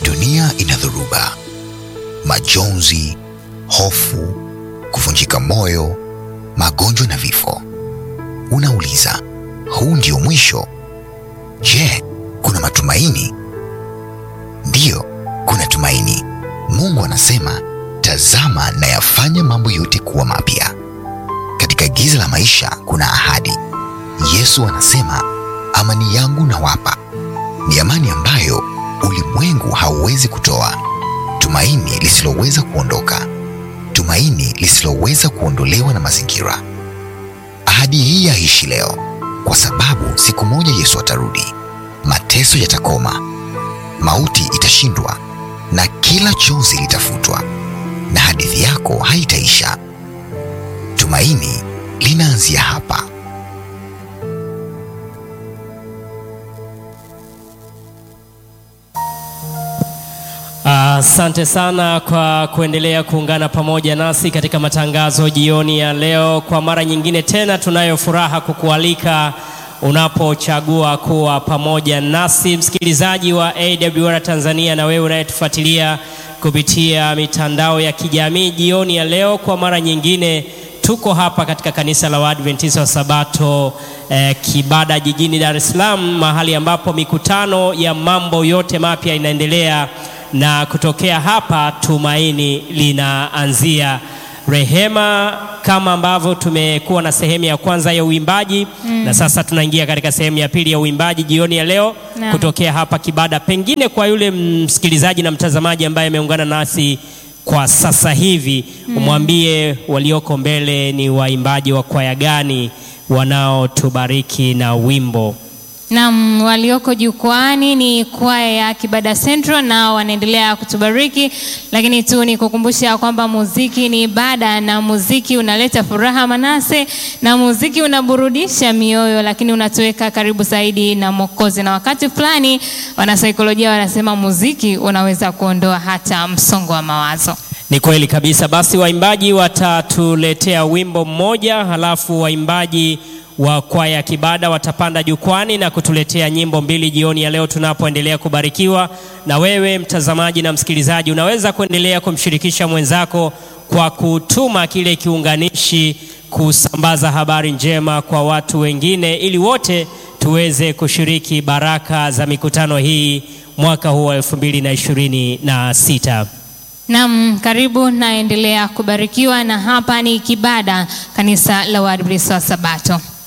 Dunia ina dhoruba, majonzi, hofu, kuvunjika moyo, magonjwa na vifo. Unauliza, huu ndio mwisho? Je, kuna matumaini? Ndiyo, kuna tumaini. Mungu anasema, tazama nayafanya mambo yote kuwa mapya. Katika giza la maisha kuna ahadi. Yesu anasema, amani yangu nawapa, ni amani ambayo ulimwengu hauwezi kutoa, tumaini lisiloweza kuondoka, tumaini lisiloweza kuondolewa na mazingira. Ahadi hii yaishi leo, kwa sababu siku moja Yesu atarudi, mateso yatakoma, mauti itashindwa, na kila chozi litafutwa, na hadithi yako haitaisha. Tumaini linaanzia hapa. Asante sana kwa kuendelea kuungana pamoja nasi katika matangazo jioni ya leo. Kwa mara nyingine tena, tunayo furaha kukualika unapochagua kuwa pamoja nasi, msikilizaji wa AWR Tanzania, na wewe unayetufuatilia kupitia mitandao ya kijamii. Jioni ya leo, kwa mara nyingine tuko hapa katika kanisa la Waadventista wa Sabato eh, Kibada jijini Dar es Salaam, mahali ambapo mikutano ya mambo yote mapya inaendelea na kutokea hapa tumaini linaanzia. Rehema, kama ambavyo tumekuwa na sehemu ya kwanza ya uimbaji mm. na sasa tunaingia katika sehemu ya pili ya uimbaji jioni ya leo Naam. kutokea hapa Kibada. Pengine kwa yule msikilizaji na mtazamaji ambaye ameungana nasi kwa sasa hivi umwambie walioko mbele ni waimbaji wa kwaya gani wanaotubariki na wimbo. Naam, walioko jukwani ni kwaya ya Kibada Central na wanaendelea kutubariki, lakini tu ni kukumbusha kwamba muziki ni ibada na muziki unaleta furaha Manase, na muziki unaburudisha mioyo, lakini unatuweka karibu zaidi na Mwokozi, na wakati fulani wanasaikolojia wanasema muziki unaweza kuondoa hata msongo wa mawazo. Ni kweli kabisa. Basi waimbaji watatuletea wimbo mmoja, halafu waimbaji wa kwaya Kibada watapanda jukwani na kutuletea nyimbo mbili jioni ya leo tunapoendelea kubarikiwa. Na wewe mtazamaji na msikilizaji, unaweza kuendelea kumshirikisha mwenzako kwa kutuma kile kiunganishi, kusambaza habari njema kwa watu wengine, ili wote tuweze kushiriki baraka za mikutano hii mwaka huu wa elfu mbili na ishirini na sita. Naam, karibu naendelea kubarikiwa, na hapa ni Kibada, kanisa la Waadventista wa Sabato.